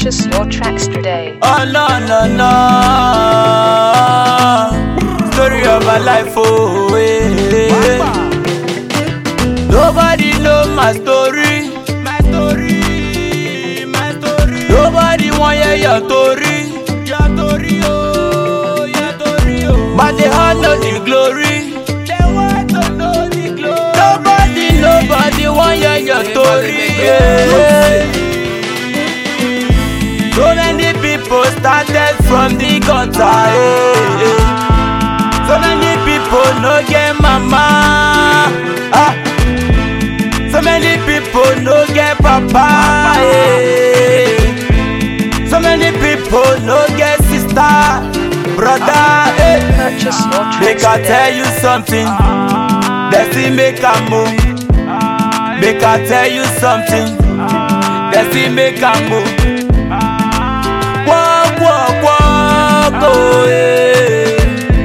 Purchase your tracks today. Oh no no no Story of my life oh eh. Nobody know my story My story My story Nobody want hear your story Your story oh Your story oh But they all know the glory They want to know the glory Nobody nobody want hear your story yeah. So many people started from the gutter. eh, eh. So many people no get mama. Ah. So many people no get papa. eh. So many people no get sister, brother. eh. Purchase your tracks Make I tell today. you something. They see make a move. Make I tell you something. They see make a move. Walk, walk, walk, oh yeah.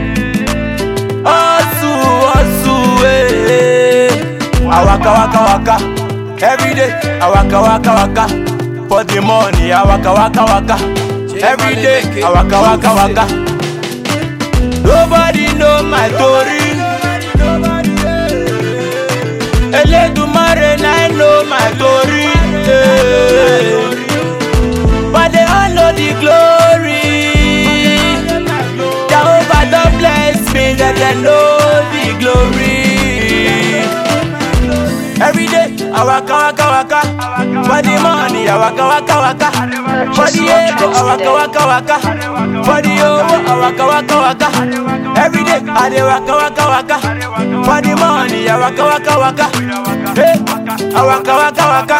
Hustle, hustle, eh. I waka, waka, waka. Every day, I waka, waka, waka. For the money, I waka, waka, waka. Every day, I waka, waka, waka. Nobody know my story. Eledumare na I know my story. eh. But they all know the glory. Jehovah don bless me, that they know the glory. Every day, I waka waka waka. For the money, I waka waka waka. For the ego, I waka waka waka. For the over, I waka waka waka. Every day, I dey waka waka waka. For the money, I waka waka waka. Hey, I waka waka waka.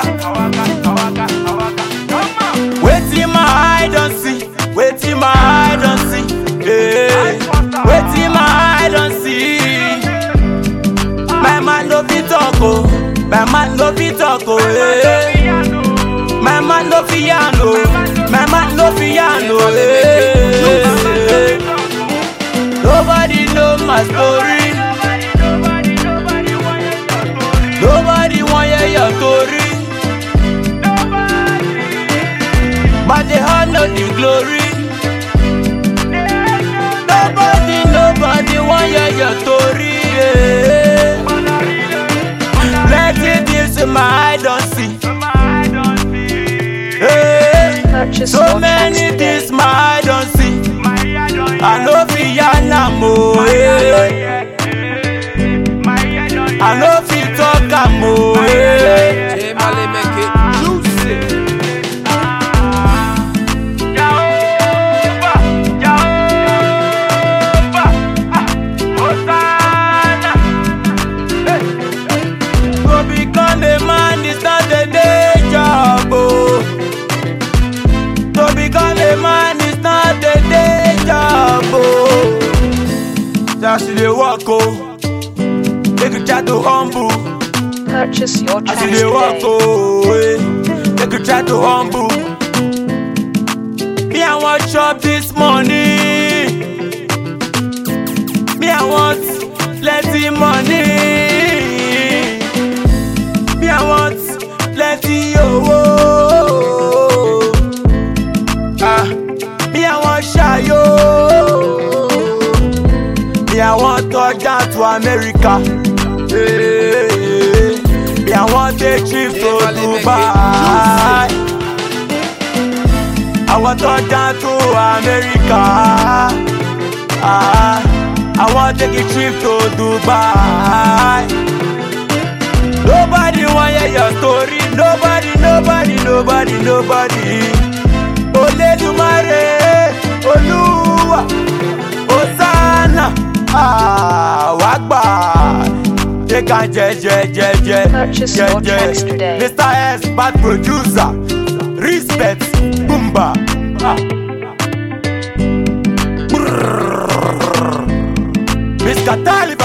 Wetin my eye don see, wetin my eye don see, eh. Wetin my eye don see. My man no fit talk oh, my man no fit talk oh, eh. My man no fit yarn oh, my man no fit yarn oh, eh. Nobody know my story, nobody wan hear your story. But they all know the glory. Nobody, nobody want hear your story. Yeah. Plenty things in my eye don't see. Yeah. Purchase So your tracks many today. things my eye don't see. I know fi yarn oh. Yeah. I know fi talk am oh. Yeah. J Mali make it juicy. To become a man is not a day job. Oh. To become a man is not a day job. Oh. Just dey work oh. Make you try to humble. Purchase your As tracks you dey work today. oh. eh. Make you try to humble. Me I want chop this money. Me I want plenty money. Me I want plenty owo. Ah, me I want shayo. Me I want touch down to America. Hey, me I want take trip to Yeah, Mali, make it Dubai. I want touch down to America. Ah, I want take a trip to Dubai. Nobody want hear your story. Nobody, nobody, nobody, nobody. Oledumare, Oluwa, Hosanna, ah, Wagba. Take and je, je, je, je, Purchase je, your je. tracks today. Mr. S, bad producer. Respect, Boomba. Ah. Brrr. Miss Katali